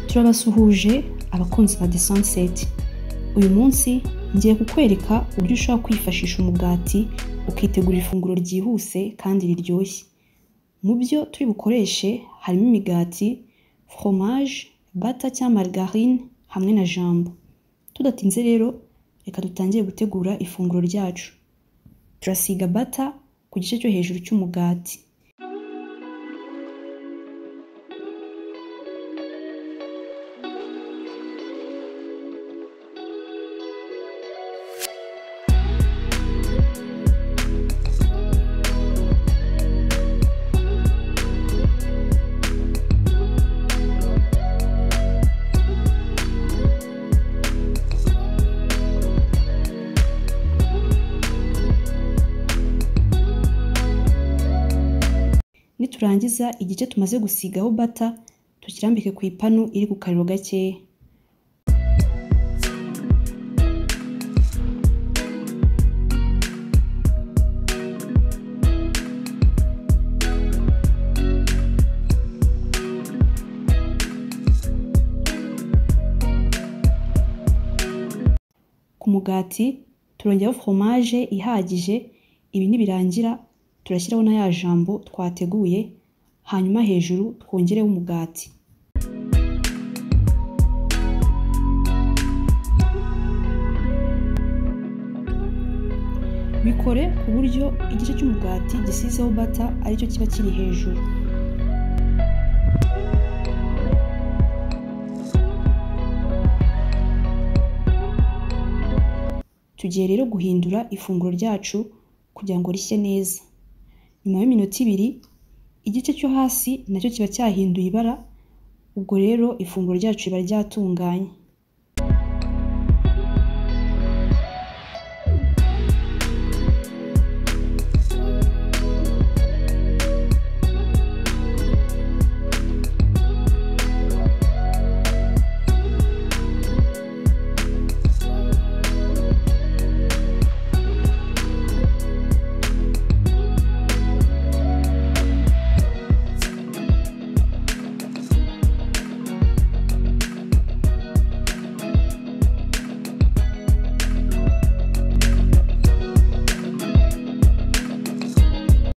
turabasuhuje abakunzi ba The Sunset uyu munsi ngiye kukwereka uburyo ushobora kwifashisha umugati ukitegura ifunguro ryihuse kandi riryoshye mu byo turi bukoreshe harimo imigati fromage bata cyangwa margarine hamwe na jambo tudatinze rero reka dutangire gutegura ifunguro ryacu turasiga bata ku gice cyo hejuru cy'umugati niturangiza igice tumaze gusigaho bata tukirambike ku ipanu iri ku kariro gakeya ku mugati turongeraho foromaje ihagije ibi nibirangira turashyiraho na ya jambo twateguye hanyuma hejuru twongereho umugati bikore ku buryo igice cy'umugati gisizeho bata aricyo kiba kiri hejuru tugiye rero guhindura ifunguro ryacu kugira ngo rishye neza nyuma y'iminota ibiri igice cyo hasi nacyo kiba cyahinduye ibara ubwo rero ifunguro ryacu riba ryatunganye